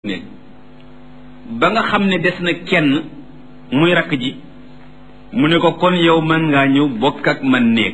néeg ba nga xam ne des na kenn muy rakk ji mu ne ko kon yow mën ngaa ñëw bokk ak man néeg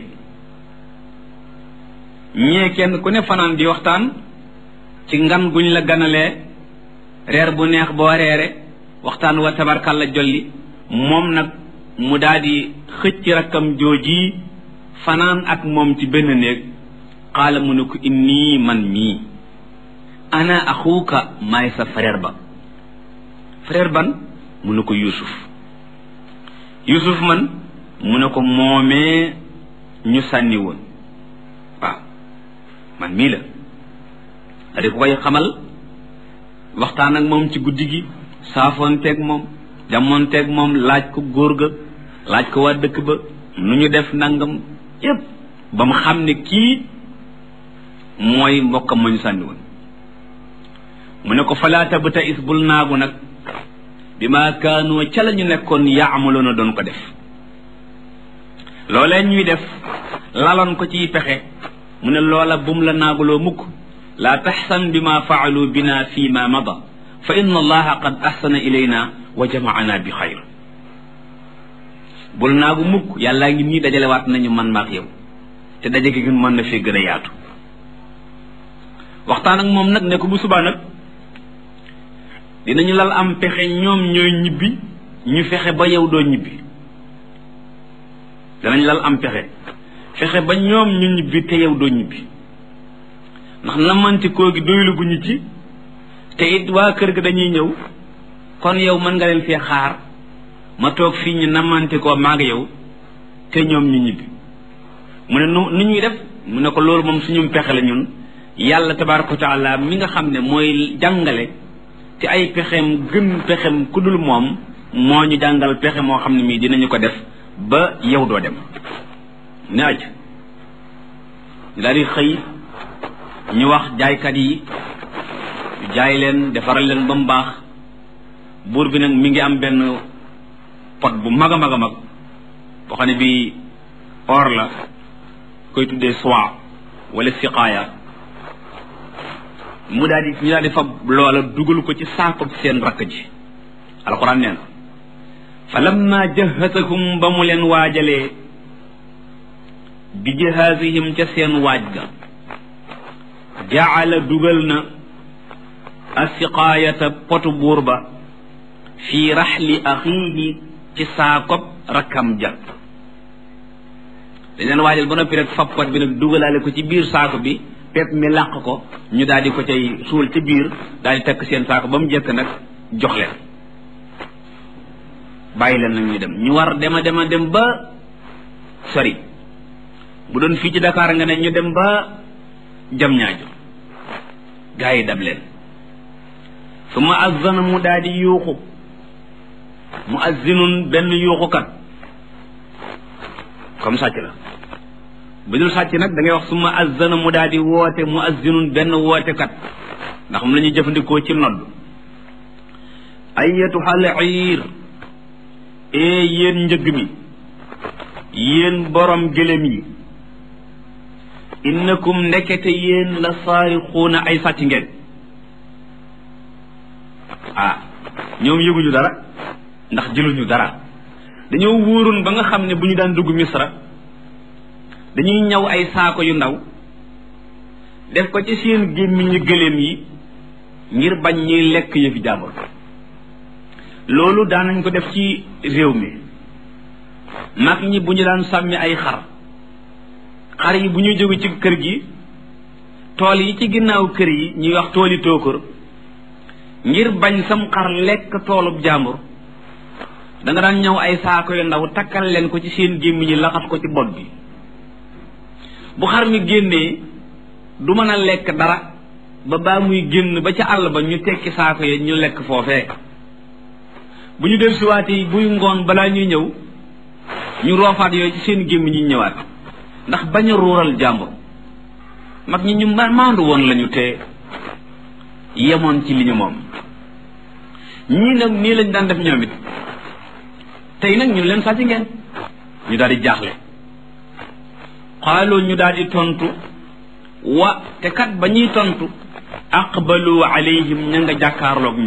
ñee kenn ku ne fanaan di waxtaan ci ngan guñ la ganalee reer bu neex boo reere waxtaan wa tabarkal la jolli moom nag mu daldi xëcc rakkam jooji fanaan ak moom ci benn néeg xaala mu ne ko inni man mii ana axuuka maay sa frère ba frère ban mu ne ko yusuf yusuf man mu ne ko moomee ñu sànni woon waaw man mii la da ko koy xamal waxtaan ak moom ci guddi gi saafoonteeg moom jamoonteeg moom laaj ko góor ga laaj ko waa dëkk ba nu ñu def nangam yépp ba mu xam ne kii mooy mbokkam ma ñu sànni woon mu ne ko falaata ba ta is bul naagu nag bi ma kaanoo ca la ñu nekkoon yaamaloon a doon ko def loolee ñuy def laloon ko ciy pexe mu ne loola bum la naaguloo mukk laa taxsan bi ma faalu bina fi ma mada fa inna allaha qad ahsana ilayna wa jamaana bi xayr bul naagu mukk yàllaa ngi nii dajalewaat nañu man maak yow te daje gi mën na fee gën a yaatu waxtaan ak moom nag ne ko bu subaa nag dinañu lal am pexe ñoom ñooy ñibbi ñu fexe ba yow doo ñibbi danañ lal am pexe fexe ba ñoom ñu ñibbi te yow doo ñibbi ndax namanti koo gi doylu gu ñu ci te it waa kër ga dañuy ñëw kon yow mën nga leen fee xaar ma toog fii ñu namanti koo maag yow te ñoom ñu ñibbi mu ne nu nu ñuy def mu ne ko loolu moom suñu pexe la ñun yàlla tabaaraka wa taala mi nga xam ne mooy jàngale te ay pexem gën pexem ku dul moom moo ñu jàngal pexe moo xam ne mii dinañu ko def ba yow doo dem ne aj ñu daal di xëy ñu wax jaaykat yi ñu jaay leen defaral leen ba mu baax buur bi nag mi ngi am benn pot bu mag a mag a mag boo xam ne bii or la koy tuddee soie wala siqaaya mu daal di ñu daal di fab loola dugal ko ci saako seen rakk ji alxuraan nee na fa lamma jahasahum ba mu leen waajalee bi jahaasihim ca seen waaj ga jaala dugal na asiqaayata potu buur ba fii raxli axiihi ci saakob rakkam ja dañ leen waajal ba noppi rek fab pot bi nag dugalaale ko ci biir saako bi pepp mi làq ko ñu daal di ko cay suul ci biir daal di takk seen saako ba mu jëkk nag jox leen bàyyi leen nag ñu dem ñu war dema dema dem ba sori bu doon fii ci Dakar nga ne ñu dem ba jam ñaajo gaa yi dab leen su ma azzana mu daal di yuuxu mu azzinun benn yuuxukat comme sàcc la bu dul sàcc nag da ngay wax suma azzana mu daal di woote mu azzinun benn wootekat ndax mu la ñuy jëfandikoo ci nodd ayyatuhal iir ee yéen njëgg mi yéen borom gëlëm yi innakum ndekete yéen la saarixuuna ay sàcc ngeen ah ñoom yëguñu dara ndax jëluñu dara dañoo wóoroon ba nga xam ne bu ñu daan dugg misra dañuy ñaw ay saako yu ndaw def ko ci seen gémmiñu gëléem yi ngir bañ ñuy lekk yëfi jàmbur loolu daanañ ko def ci réew mi mag ñi bu ñu daan sàmmi ay xar xar yi bu ñuy jóge ci kër gi tool yi ci ginnaaw kër yi ñuy wax tooli tóokër ngir bañ sam xar lekk toolub jàmbur da nga daan ñëw ay saako yu ndaw takkal leen ko ci seen gémmiñ yi laxas ko ci bopp bi bu xar mi génnee du mën a lekk dara ba baa muy génn ba ca àll ba ñu tekki saako yi ñu lekk foofee bu ñu del siwaatee buy ngoon balaa ñuy ñëw ñu roofaat yooyu ci seen gémmiñ ñu ñëwaat ndax bañ a ruural jàmbur mag ñi ñu maandu woon lañu te yemoon ci li ñu moom ñii nag nii lañ daan def ñoom it tey nag ñun leen sàcc ngeen ñu daal di jaaxle xaaloo ñu daal di tontu wa te kat ba ñuy tontu aqbalu alayhim ña nga jàkkaarloog